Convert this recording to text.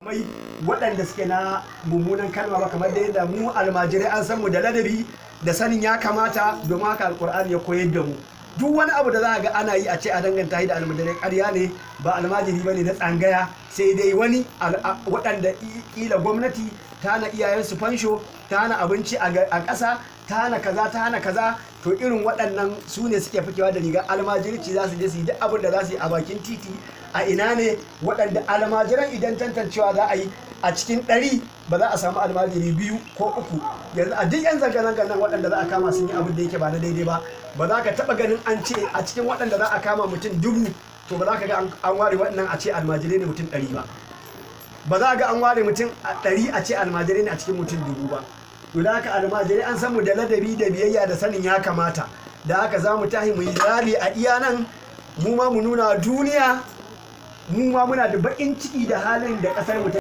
mai waɗanda suke na mummunan kalma ba kamar da yadda mu almajirai an san mu da ladabi da sanin ya kamata domin haka alkur'ani ya koyar da mu duk wani abu da za a ga ana yi a ce a danganta shi da almajirai ƙarya ne ba almajiri ba ne na tsangaya sai dai wani waɗanda ƙila gwamnati ta hana iyayensu fansho ta hana abinci a ƙasa ta hana kaza ta hana kaza to irin waɗannan su ne suke fikewa da rigar almajirci za su je su yi duk abin da za su yi a bakin titi a ina ne waɗanda almajiran idan tantancewa za a yi a cikin ɗari ba za a samu almajiri biyu ko uku yanzu a duk yan zanga-zangar nan waɗanda za a kama sun yi abin da yake ba na daidai ba ba za ka taɓa ganin an ce a cikin waɗanda za a kama mutum dubu to ba za ka ga an ware waɗannan a ce almajirai ne mutum ɗari ba ba za ga an ware mutum ɗari a ce almajirai ne a cikin mutum dubu ba to da haka almajirai an san mu da ladabi da biyayya da sanin ya kamata da haka za mu tahi mu yi rali a iya nan mu ma mu nuna duniya mu ma muna da baƙin ciki da halin da ƙasar mu ta